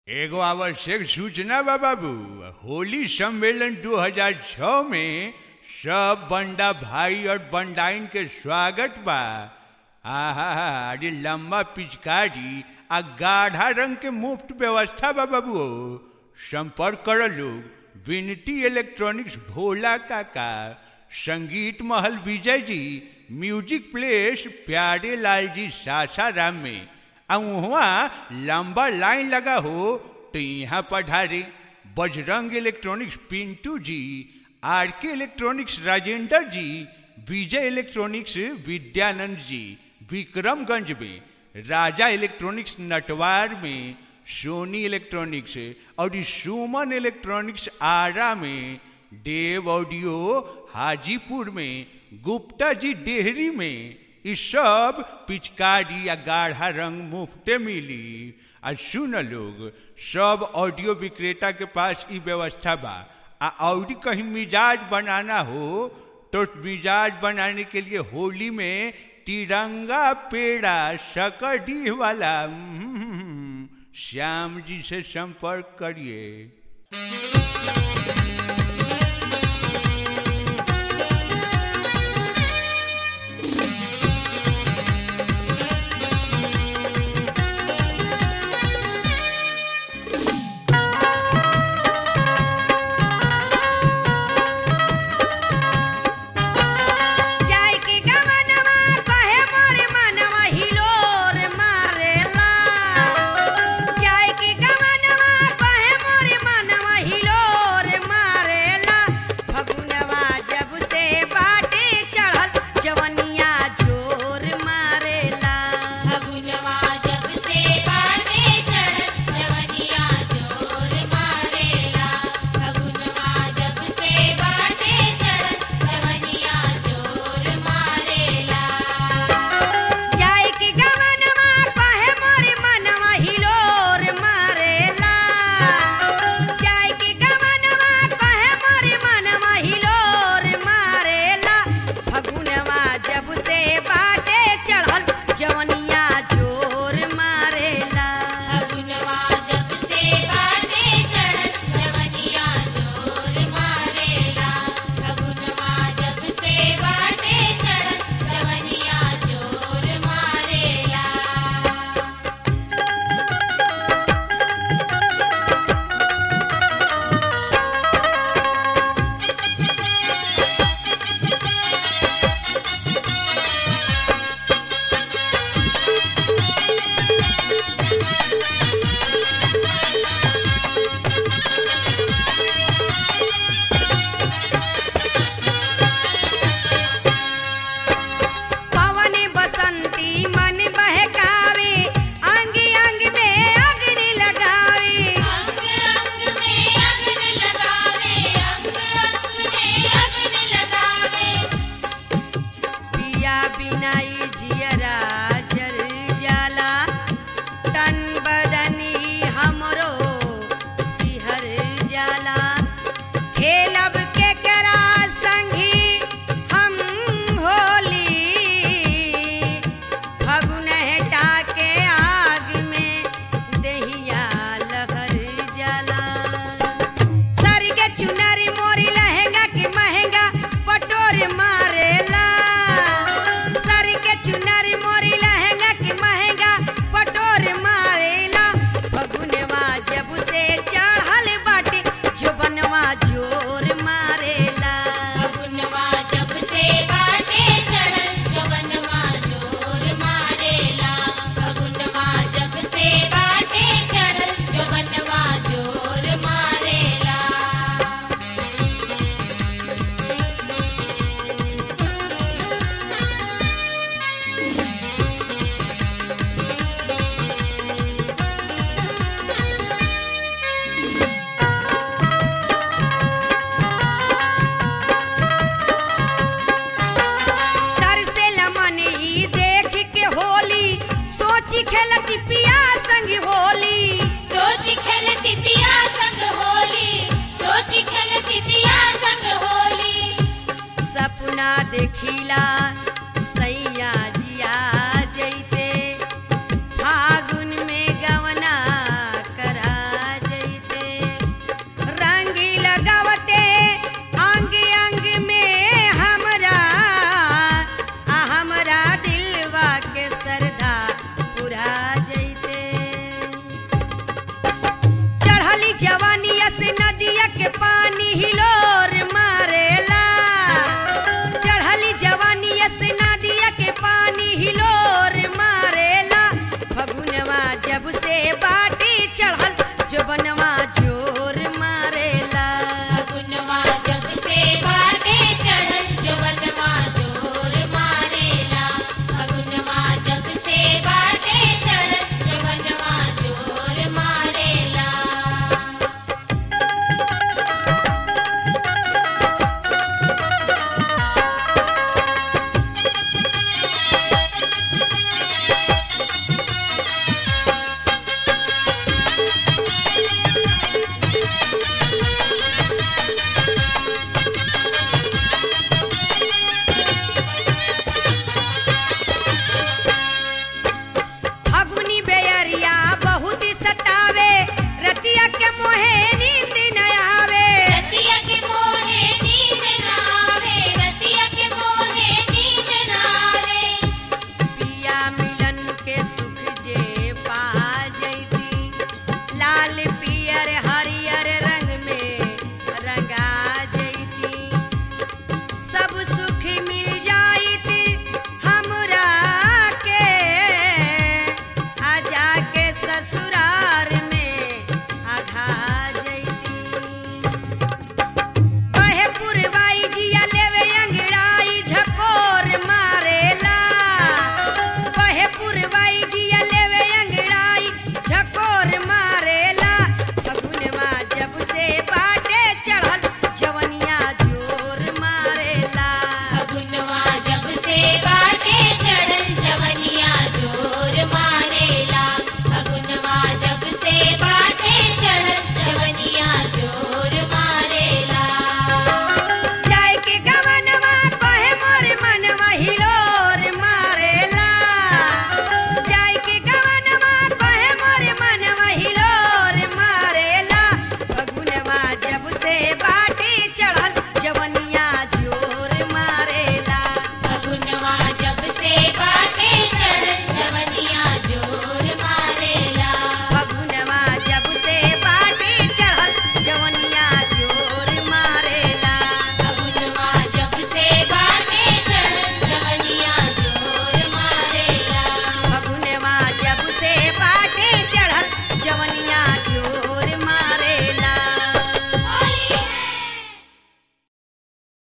एगो आवश्यक सूचना बा बाबू होली सम्मेलन 2006 में सब बंडा भाई और बंडाइन के स्वागत बा आहा अरे लंबा पिचकारी आ गाढ़ा रंग के मुफ्त व्यवस्था बा बाबू संपर्क कर लोग विनती इलेक्ट्रॉनिक्स भोला काका संगीत महल विजय जी म्यूजिक प्लेस प्यारे लाल जी सासाराम में आ वहाँ लंबा लाइन लगा हो तो यहाँ पधारे बजरंग इलेक्ट्रॉनिक्स पिंटू जी आर के इलेक्ट्रॉनिक्स राजेंद्र जी विजय इलेक्ट्रॉनिक्स विद्यानंद जी विक्रमगंज में राजा इलेक्ट्रॉनिक्स नटवार में सोनी इलेक्ट्रॉनिक्स और सुमन इलेक्ट्रॉनिक्स आरा में देव ऑडियो हाजीपुर में गुप्ता जी डेहरी में ई सब पिचकारी या गाढ़ा रंग मुफ्ते मिली आ सुन लोग सब ऑडियो विक्रेता के पास ई व्यवस्था बा आ और कहीं मिजाज बनाना हो तो मिजाज बनाने के लिए होली में तिरंगा पेड़ा सकड़ी वाला हम्म, श्याम जी से संपर्क करिए जाय के गवनवा कहे मोरे मनवा हिलोर मारेला जाय के गवनवा कहे मोरे मनवा हिलोर मारेला फगुनवा जब से बाटे चढ़ल जवनिया जोर मारेला फगुनवा जब से बाटे चढ़ल जवनिया जोर मारेला फगुनवा जब से बाटे चढ़ल जवनिया जोर मारेला जाय के गवनवा कहे मोरे मनवा हिलोर मारेला जाय के गवनवा कहे मोरे मनवा हिलोर मारेला फगुनवा जब से बाटे चढ़ल जवनिया जोर मारेला फगुनवा जब से बाटे चढ़ल जवनिया जोर मारेला फगुनवा जब से बाटे चढ़ल जवनिया जोर मारेला पवन बसंती मन बहकावे अंग अंग में अग्नि लगावे अंग अंग में अग्न लगावे अंग अंग में अग्न लगावे पिया बिनाई जियरा जर जाला तन बदनी हमरो सिहर जाला खेलब के करा संगी हम होली फगुन हटा के आग में दहिया लहर जाला सर के चुनरी मोरी लहंगा के महंगा पटोर मारेला सर के चुनरी मोरी लहंगा के महंगा पटोर मारेला फगुनवा जब से चढ़ल बाटे जोबनवा जोर मारेला फगुनवा जब से बाटे चढ़ल जवनवा जोर मारेला फगुनवा जब से बाटे चढ़ल जवनवा जोर मारेला तरसेला मन ई देख के होली सोची खेलती पिया संग होली सोच खेलती पिया संग होली सोच खेलती पिया संग होली सपना देखिला